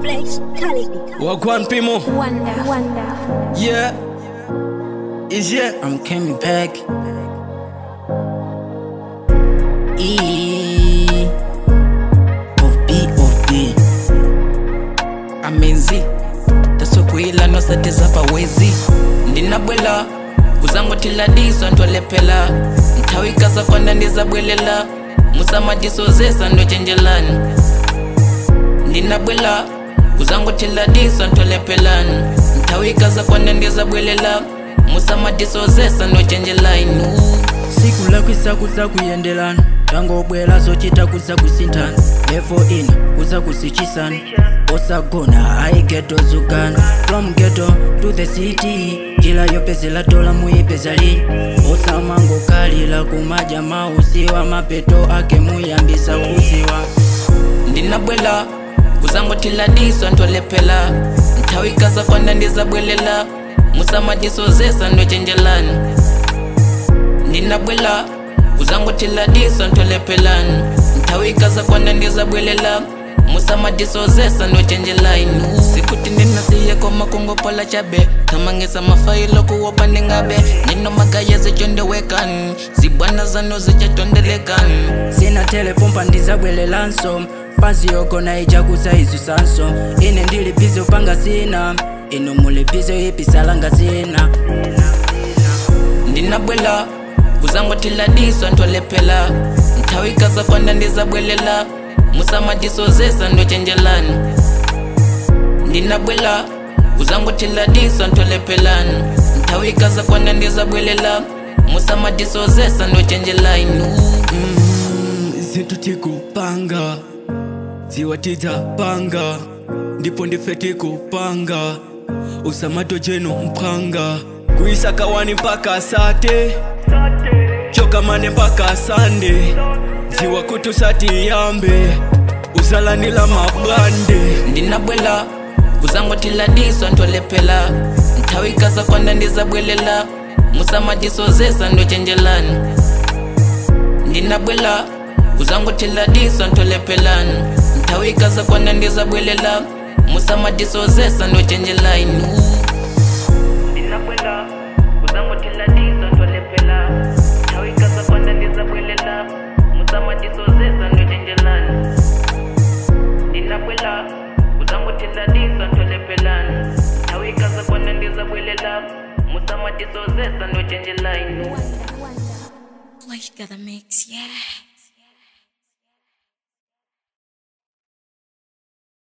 Flex, Cali. Wagwan Pimo, Wonder, wonder. yeah. Is yeah. I'm coming back. E of B of B. amenzi tasokuila nosateza pawezi ndinabwela kuzangothiladiswa ntwalephela nthawikaza kwanda ndizabwelela musamadisozesa ndochenjelani ndinabwela kuzangothiladiswa ntwalephelani nthawikaza kwanda ndizabwelela musamadisozesa ndochenjelani siku lakwisa kuza kuyendelana tangobwela zochita kuza kusinthana levo ina kuza kusichisana osagona ayi geto zugana from ghetto to the city njila yopezela dola muyipezali osamangokalila kumaja mausiwa mapeto ake muyambisa kuziwa ndinabwela kuzangothiladiswa ntwalephela nthawikaza kwanda ndizabwelela musamadisozesa ndochenjelani ndinabwela kuzangothiladiswa ntwalephelani nthawikaza kwanda ndizabwelela musamadisozesa ndochenjelani sikuti ndinasiye komakongopola chabe thamangisa mafayilo kuwopa ndingabe ndinomagaye zichondewekani zibwana zano zichatondelekani sina telepompa ndizabwelelanso pansi yogona ichakusa izusanso ine ndilipize upanga sina ino mulipize ipisalanga sina ndinabwela kuzangothiladiswa ntwalephela nthawikaza kwanda ndizabwelela musamadisozesa ndochenjelani ndinabwela kuzangothiladiswa ntwalephelani nthawikaza kwanda ndizabwelela musamadisozesa ndochenjelani zinthu tikupanga ziwa tidzapanga ndipo ndife tikupanga usamato jeno mphanga kuisaka wani mpaka sate chokamane mpaka sande ziwa kutusati yambe uzalanila mabwande ndinabwela kuzangothiladiswa ntwalephela nthawikaza kwanda ndizabwelela musamadisozesa ndochenjelani ndinabwela kuzangothiladiswa ntwalephelani nthawikaza kwanda ndizabwelela musamadisozesa ndochenjelani ndinabwela kuzangothiladiswa ntwalephela nthawikaza kwanda ndizabwelela musamadisozesa ndochenjelani ndinabwela kuzangothiladiswa ntwalephelani nthawikaza kwanda ndizabwelela musamadisozesa ndochenjelani Wonder, wonder. Like the mix, yeah.